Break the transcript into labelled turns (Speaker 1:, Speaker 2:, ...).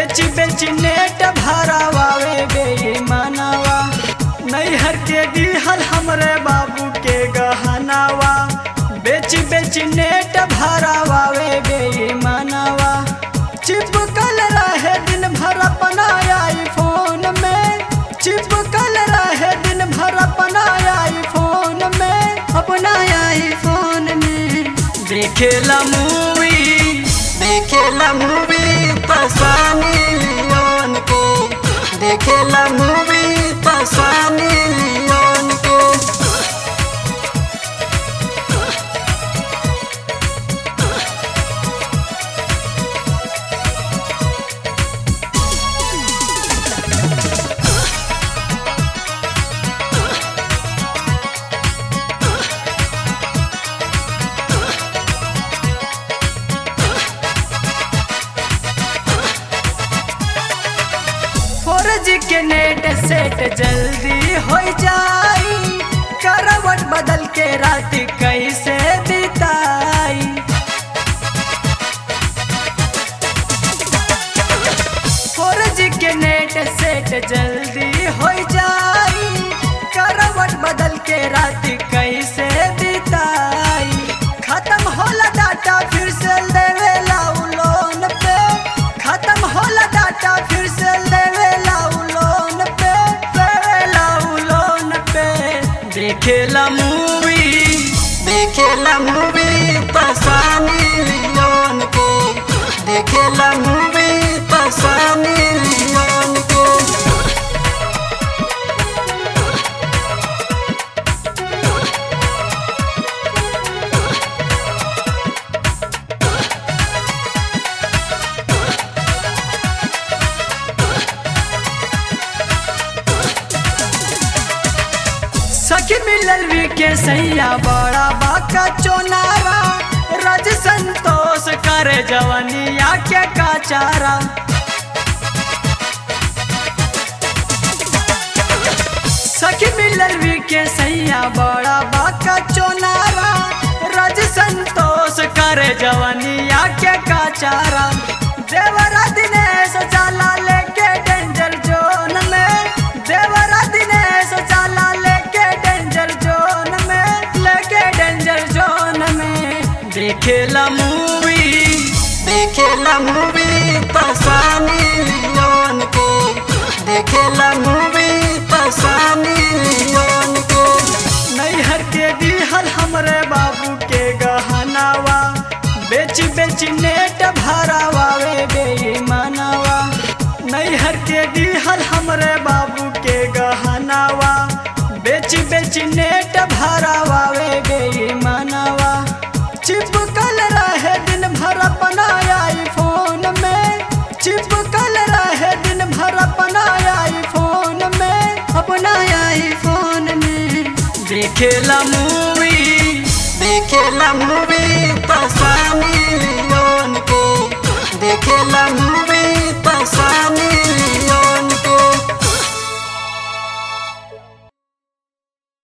Speaker 1: बेच बेच नेट भरावावे बेईमानवा नैहर के दिहल हमरे बाबू के गहनावा बेच बेच नेट भरावावे बेईमानवा चिपकल रहे दिन भर अपना आईफोन में चिपकल रहे दिन भर अपना आईफोन में अपना आईफोन में देखेला मूवी
Speaker 2: देखेला मूवी पसानी लियोन के देखेला मूवी पसानी लियोन के
Speaker 1: फोर जी के नेट सेट जल्दी हो जाई करवट बदल के रात कैसे बिताई फोर जी के नेट सेट जल्दी हो जाई करवट बदल के रात कैसे बिताई खत्म होला डाटा फिर से देवेला उ लोन पे खत्म होला डाटा फिर से देवेला उ लोन पे देवेला उ लोन पे देखेला मूवी
Speaker 2: देखेला मूवी पसानी लियोन के देखेला मूवी पसानी लियोन के
Speaker 1: सखी मिलल वी के सैया बड़ा बाका चोनारा रज संतोष करे जवनिया के काचारा सखी मिलल वी के सैया बड़ा बाका चोनारा रज संतोष करे जवनिया के काचारा देवरा दिनेश चाला लेके डेंजर जोन में देवरा दिनेश चाला लेके डेंजर जोन में लेके डेंजर जोन में देखेला मूवी
Speaker 2: देखेला मूवी पसानी लियोन के देखेला मूवी पसानी लियोन के
Speaker 1: नैहर के दिहल हमरे बाबू के गहनावा बेच बेच नेट भरावावे बेईमानवा नैहर के दिहल हमरे बाबू के गहनावा बेच बेच नेट भरावावे बेईमानवा चिपकल रहे दिन भर अपना आईफोन में चिपकल रहे दिन भर अपना आईफोन में अपना आईफोन में देखेला मूवी
Speaker 2: देखेला मूवी पसानी लियोन के देखेला मूवी पसानी लियोन के